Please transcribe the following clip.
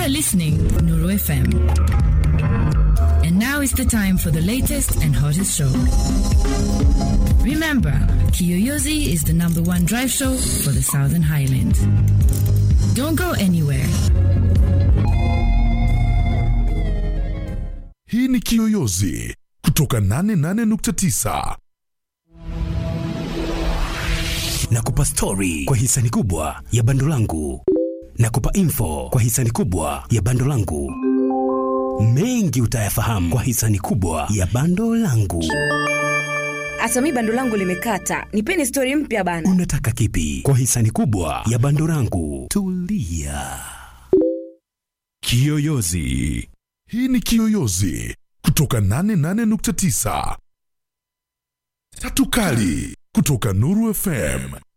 are listening Nuru FM. And now is the time for the latest and hottest show. Remember, Kiyoyozi is the number one drive show for the Southern Highlands. Don't go anywhere. Hii ni Kiyoyozi kutoka 88.9. Nakupa stori kwa hisani kubwa ya bando langu. Nakupa info kwa hisani kubwa ya bando langu. Mengi utayafahamu kwa hisani kubwa ya bando langu. hata mi bando langu limekata nipeni stori mpya bana Unataka kipi kwa hisani kubwa ya bando langu? Tulia. Kiyoyozi. Hii ni Kiyoyozi kutoka 88.9. Tatu Kali kutoka Nuru FM.